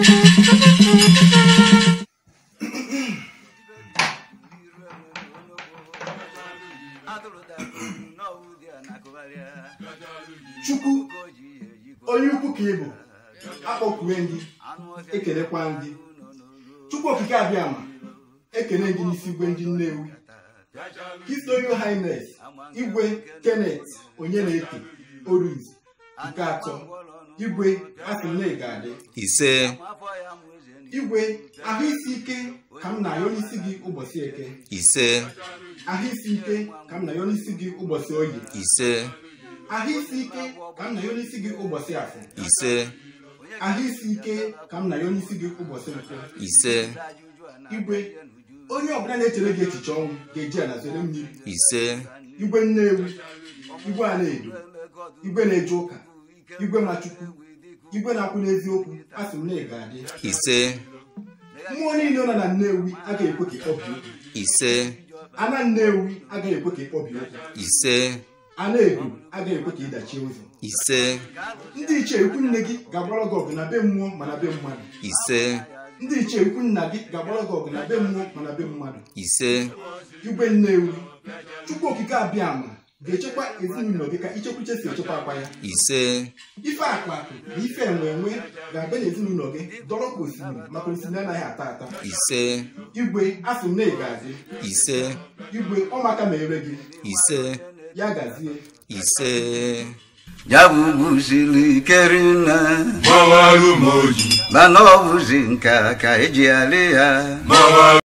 chukwu onye ukwu ka ị bụ akpọkwue gị ekelekwa gị chukwu okike abịa ma ekele gị n'isi igwe ndị nnewi his royal highness igwe kenneth onye na-eke oriz nke atọ igwe asịnne ga-adị ise igwe ahụ isi ike ka m na-ayọ n'isi gị ụbọchị eke ise ahụ isi ike ka m na-ayọ n'isi gị ụbọchị oyi ise ahụ isi ike ka m na-ayọ n'isi gị ụbọchị afọ ise ahụ isi ike ka m na-ayọ n'isi gị ụbọchị nkwụ ise igwe onye ọbụla na-echere gị echiche ọnwụ ga-eji ala zere mmiri ise igwe nnewi igwe a na-edo igwe na-eje ụka igwe machukwu igwe na-akwụ n'eziokwu asị m na ị ga-adị ise mmụọ niile nọ na nnewi agaghị ekwe ka ịkpọbi okwu ise ana nnewi agaghị ekwe ka ịkpọbi okwu ise ana edo agaghị ekwe ka ịdachie ụzọ ise ndị ichie ikwu nne gị ga-agbara gị ọgụ na be mmụọ ma na be mmadụ ise ndị ichie ikwu nna gị ga-agbara gị ọgụ na be mmụọ ma na be mmadụ ise igwe nnewi chukwu okike abịa ama ga-echekwa ezinụlọ gị ka ichekwuche si echekwa akwa ya ise ife akụ akụ na ife enwe enwe ga-abịa n'ezinụlọ gị dọrọ ka osimiri maka osimiri anaghị ata ata ị igwe asị m na ị ga-adị ise igwe ọmaka ma ere gị ise ya gazie ise ya bụbuziri ikerinne gbawarụ m oji mana ọ bụzi nka ka eji alị ya gbawarụ